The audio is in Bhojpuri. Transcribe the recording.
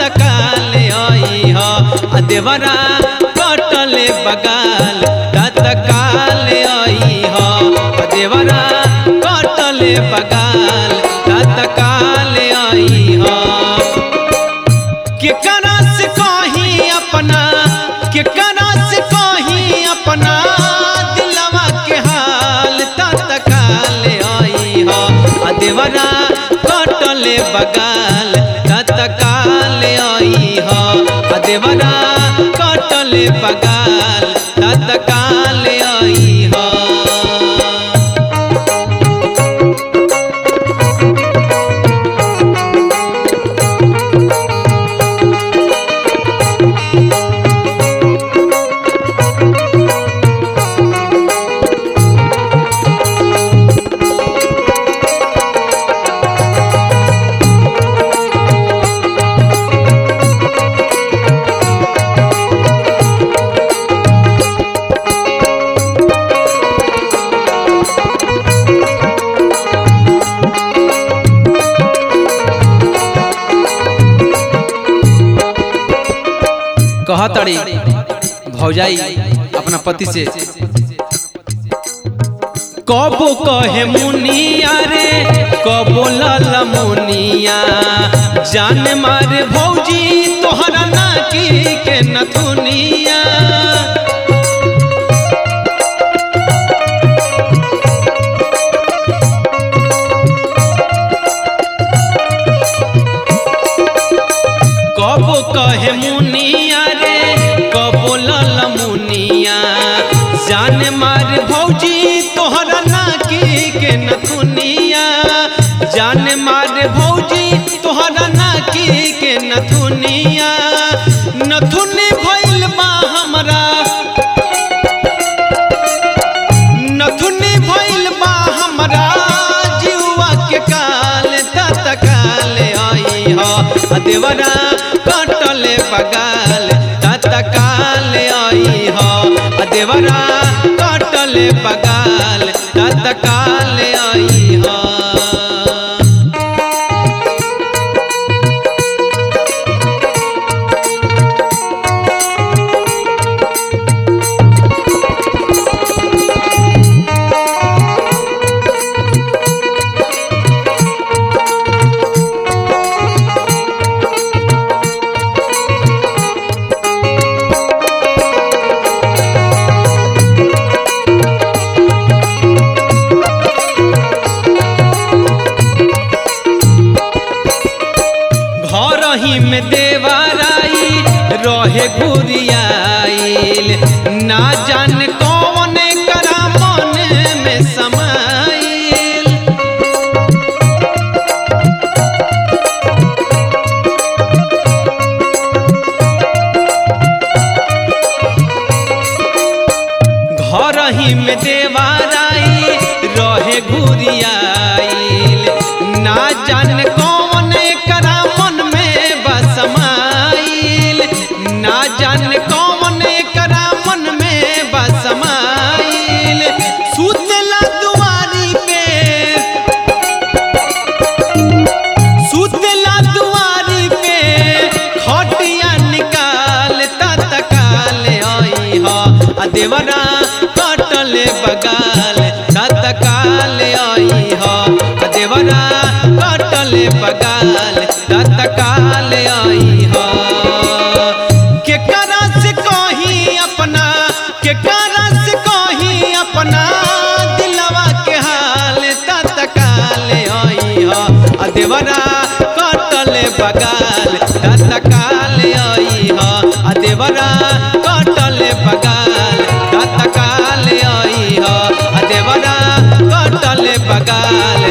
तत्काल आई ह आ देवरा कटले बगाल तत्काल आई ह आ देवरा कटले बगाल तत्काल आई ह केकरा से कहीं अपना केकरा से कहीं अपना दिलवा के हाल तत्काल आई ह आ देवरा कटले बगाल तत्काल आई ह आ देवरा कटले बगाल तत्काल आई ह कहतड़ी भौजाई अपना पति से कबो कहे मुनिया रे कबो लल मुनिया जान मारे भौजी तोहरा नाकी के नथुनिया कबो कहे मुनिया रे कबो लल मुनिया जान मार भौजी तोहरा नाकी के नथुनिया जान मार भौजी तोहरा नाकी के नथुनिया नथुनी भइल बा हमरा नथुनी भइल बा हमरा जीवा के काल तत्काल आई ह आ देवरा कटले बगाल तत्काल आई ह आ देवरा कटले बगाल तत्काल आई ह घर ही में देवराई रहे गुरियाइल ना जान कौन करा मन में समाइल घर ही में देवाराई रहे गुरियाइल ना जान कौन करा मन में बसमाइल ना जान कौन करा मन में बसमाइल सुतला दुआरी पे सुतला दुआरी पे खटिया निकाल तत्काल आई ह आ देवरा कटले बगाल तत्काल आई ह आ देवरा कटले बगाल तत्काल आई ह केकरा से कहीं अपना केकरा से कहीं अपना दिलवा के हाल तत्काल आई ह आ देवरा कटले बगाल तत्काल आई ह आ देवरा कटले बगाल तत्काल आई ह आ देवरा कटले बगाल